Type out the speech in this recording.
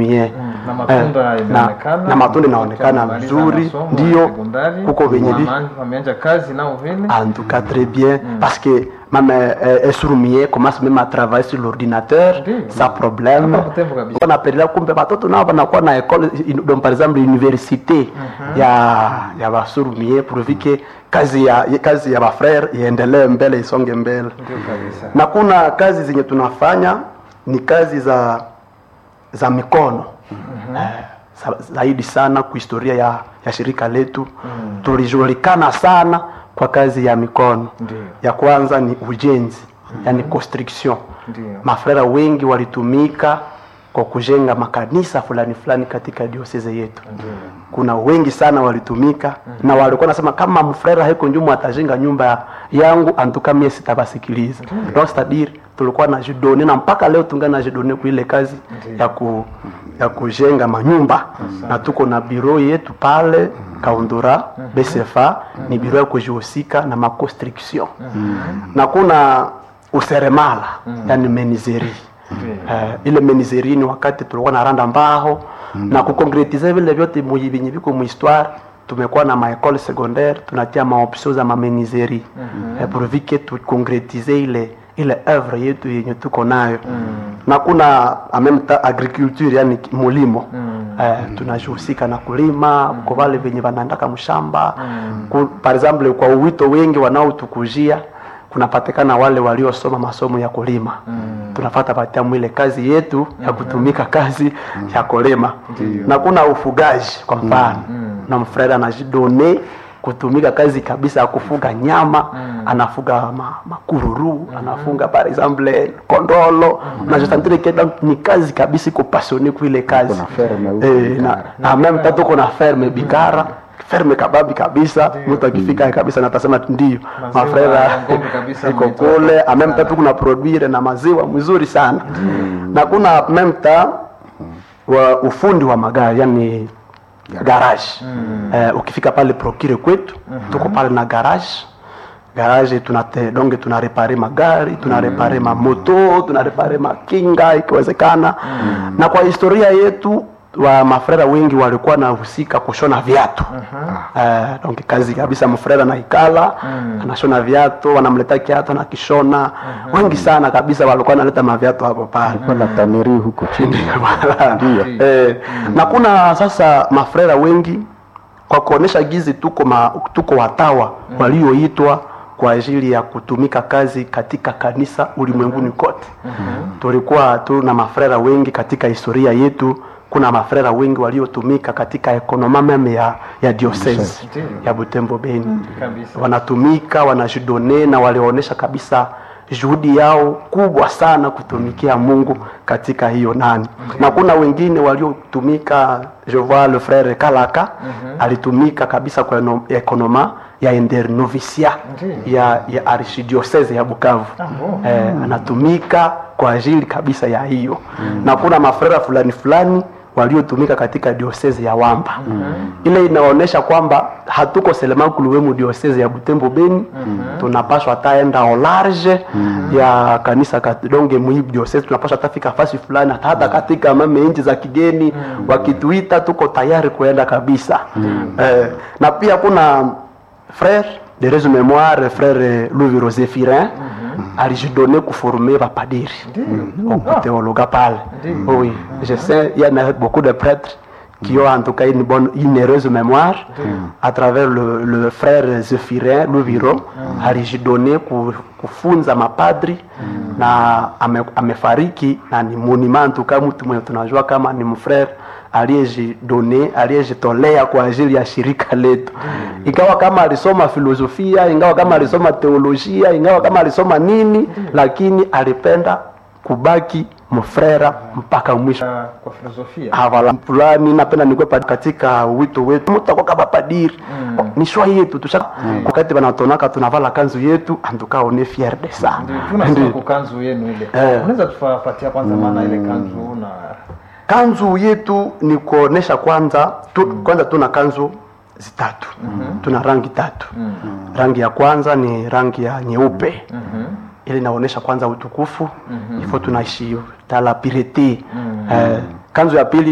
infirmier na matunda Eh, na- inaonekana na matunda inaonekana Wamemaliza mzuri, masomo ya ndio. sekondari, Kuko venye vi- wama- wameanza kazi nao vile En tout cas, très bien. Parce que même euh, un sourd-muet commence même à travailler sur l'ordinateur Ndiyo. sans problème. Hapa Butembo kabisa. On appelle kumbe watoto nao wanakuwa na école in- donc par exemple université ya ya basourd-muet pourvu que kazi ya kazi ya bafrère iendelee mbele isonge mbele. ndio kabisa Na kuna kazi zenye tunafanya ni kazi za za mikono eh, za- zaidi sana kwa historia ya, ya shirika letu tulijulikana sana kwa kazi ya mikono Ndiyo. ya kwanza ni ujenzi yani construction Ndiyo. mafrera wengi walitumika kwa kujenga makanisa fulani fulani katika dioseze yetu kuna wengi sana walitumika na walikuwa nasema kama mfrera heko njumu atajenga nyumba yangu antuka mie sitabasikiliza donc c'est-à-dire tulikuwa na jidone na mpaka leo tunga na jidone kwa ile kazi ya, ku, ya kujenga manyumba na tuko na biro yetu pale kaundura bcfa ni biro ya kujihusika na maconstruction na kuna useremala yani menizeri Eh, ile menizeri ni wakati tulikuwa na randa mbao na kukonkretize vile vyote muyi- vyenye viko muhistoire tumekuwa na maekole secondaire tunatia maopsio za mamenizeri eh, pourvu que tukonkretize ile ile œuvre yetu yenye tuko nayo na kuna en même temps agriculture yani ki- mulimo eh, tunajihusika na kulima kwa wale venye wanaendaka mshamba Ku- par exemple kwa uwito wengi wanaotukujia kunapatikana wale waliosoma masomo ya kulima tunafata patia mwile kazi yetu ya kutumika kazi ya kulima na kuna ufugaji kwa mfano na mfreda anajidone kutumika kazi kabisa ya kufuga nyama anafuga ma, makururu anafunga par exemple kondolo na jisantire keda ni kazi kabisa iko passionné kwa ile kazi Kuna ferme huko eh, na, na meme tatu kuna ferme bikara ferme kababi kabisa mtu akifika kabisa natasema ndio Maziwa mafrera ya ng'ombe kabisa iko mnaitoa. kule en même temps kuna produire na maziwa mzuri sana na kuna en même temps wa ufundi wa magari yani garage eh, ukifika pale procure kwetu tuko pale na garage garage tunate donge tunarepare magari tunarepare mamoto tunarepare makinga ikiwezekana na kwa historia yetu wa mafrera wengi walikuwa nahusika kushona viatu eh, donc kazi kabisa mfrera na ikala anashona viatu wanamleta kiatu anakishona wengi sana kabisa walikuwa naleta maviatu hapo pale Kuna taneri huko chini Ndio. Eh, na kuna sasa mafrera wengi kwa kuonesha gizi tuko ma, tuko watawa walioitwa kwa ajili ya kutumika kazi katika kanisa ulimwenguni kote tulikuwa tuna mafrera wengi katika historia yetu kuna mafrera wengi waliotumika katika ekonoma meme ya, ya diocese Ndiyo. ya butembo beni kabisa wanatumika wanajidone na walionyesha kabisa juhudi yao kubwa sana kutumikia mungu katika hiyo nani na kuna wengine waliotumika je vois le frère kalaka alitumika kabisa kwa eno- ekonoma ya internovisia Ndiyo. ya, ya archidiocese ya bukavu bon. eh, anatumika kwa ajili kabisa ya hiyo na kuna mafrera fulani fulani waliotumika katika diosezi ya wamba ile inaonyesha kwamba hatuko selemankuluwemu diosezi ya butembo beni tunapashwa taenda au large ya kanisa kat- donge mwi diosezi tunapashwa tafika fasi fulani hata, hata katika mame nchi za kigeni wakituita tuko tayari kuenda kabisa eh, na pia kuna frère de raison mémoire frère louis rosé firin alijidone kuforme bapadiri okuteologa pale oui je sais il y en a beaucoup de prêtres qui ont en tout cas une bonne une heureuse mémoire à travers le, le frère Zephirin Luviro alijidone ku- kufunza mapadri na ame, amefariki na ni monument en tout cas mtu mwenye tunajua kama ni mfrère aliyejidone aliyejitolea kwa ajili ya shirika letu ingawa kama alisoma filosofia ingawa kama alisoma teolojia ingawa kama alisoma nini lakini alipenda kubaki mfrera mpaka mwisho Ah, kwa filosofia havala fulani napenda nikwe pa- katika wito wetu mutakuwa kama padiri Mm. ni shwa yetu tusha wakati wanatonaka tunavala kanzu yetu antuka one fier de ça ndio tunasema kwa kanzu yenu ile Eh. unaweza tufapatia kwanza maana ile kanzu na kanzu yetu ni kuonesha kwanza tu, kwanza tuna kanzu zitatu tuna rangi tatu rangi ya kwanza ni rangi ya nyeupe ili inaonyesha kwanza utukufu ifo tunaishi tala pirete eh, kanzu ya pili